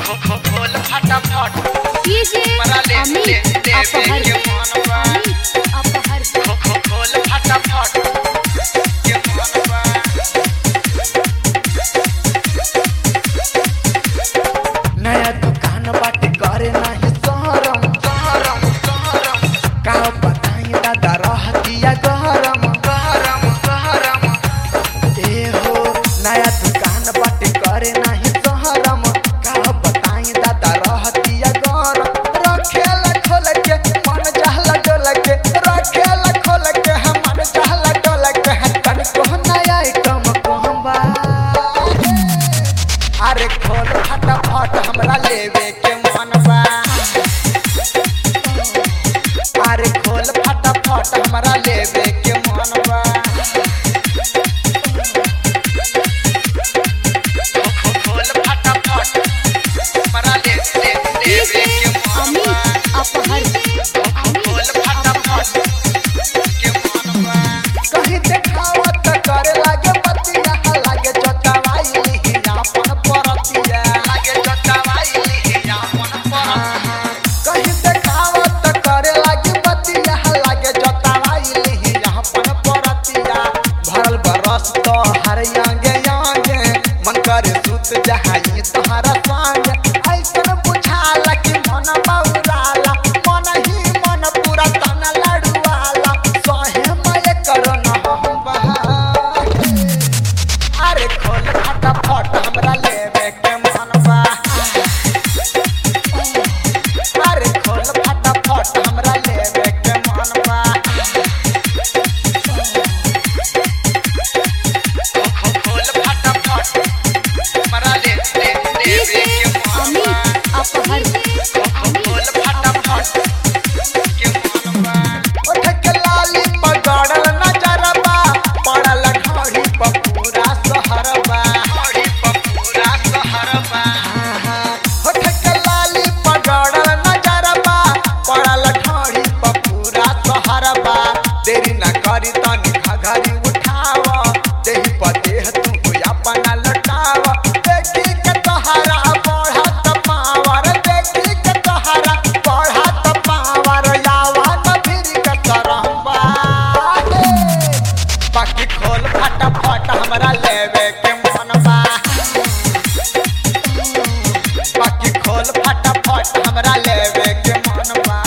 खोल फटाफट डीजे हमरा ले ले अमित ले अपहर के मनवा अमित अपहर खो खो खोल फटाफट के मनवा नया दुकान बाटे करे नाही सहरम सहरम सहरम का बताई दादा रहतिया गरम गरम गरम ए हो नया दुकान बाटे करे नाही सहरम का बताई दादा रहतिया गरम रखेला खोल के मन चाहला डोल के रखेला खोल के हम मन चाहला डोल के तन को नया आइटम कहबा अरे खोल फटाफट हमरा लेवे के मन बा अरे खोल फटाफट हमरा लेवे के मन बा खो खो खोल फटाफट हमरा ले ले ले डीजे के मनवा अमित अपहर खो खो खोल फटाफट के मनवा कहीं देखावा त करे लागे बतिया लागे चटावाई लिहिया अपन परतिया लागे जटावाई लिहिया मन पर कहीं देखावा त करे लागे बतिया लागे चटावाई लिहिया अपन परतिया भरल बरस तो हर यांगे यांगे मन करे सुत जहाई तोहरा संग ऐसन बुझाला कि मन बौराला मन ही मन पूरा तन लड़ुआला सहे मय करो न हम बहा अरे खोल फटाफट हमरा लेवे के मन बा अरे खोल फटाफट हमरा लेवे के मन बा खो खो खोल फटाफट हमरा ले ले ले डीजे के मनवा अमित अपहर खो खो खोल फटाफट के मनवा उठ के लाली पगड़ल नजरबा पड़ल ढोड़ी पर पूरा सहरबा हरी पपूरा सहरबा उठ के लाली पगड़ल नजरबा पड़ल ढोड़ी पर पूरा सहरबा देरी न करी तनी घघरी उठाव देही पर देह तू अपन लटाव देखी के तोहरा बढ़त पावर देखी के तोहरा बढ़त पावर यावन फिर के तरहबा बाकी खोल फटाफट हमरा लेवे के मन बा बाकी खोल फटाफट हमरा लेवे के मन बा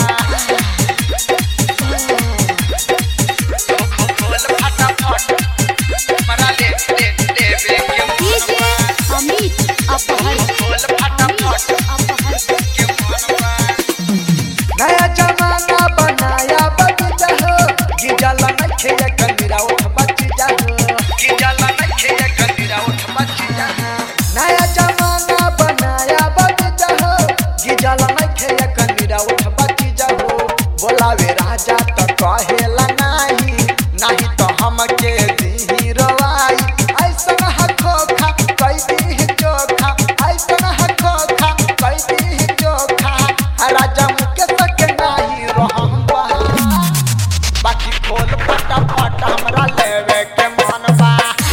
खो खो खोल फटाफट हमरा ले ले ले के डीजे मनवा अमित अपहर खोल फटाफट अपहर के मनवा नया जमाना बनाया बगीचा हो गिजल नखे कमीरा उठ बचीजा हो कि जाला नखे कदीरा उठ बचिया नया जमाना बनाया बगीचा हो गिजल नखे कमीरा उठ बचीजा हो बोलावे राजा तो कहेला नाही नाही तो हमके दी रवाई ऐसन हखोखा कई दी चोखा ऐसन हखोखा कई दी चोखा राजा मुकेश के नाही रहम बहा बाकी खोल फटाफट हमरा लेवे के मन बा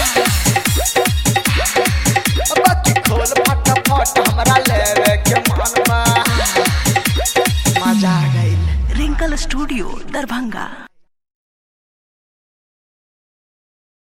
बाकी खोल फटाफट हमरा लेवे के मन बा मजा आ गइल रिंकल स्टूडियो दरभंगा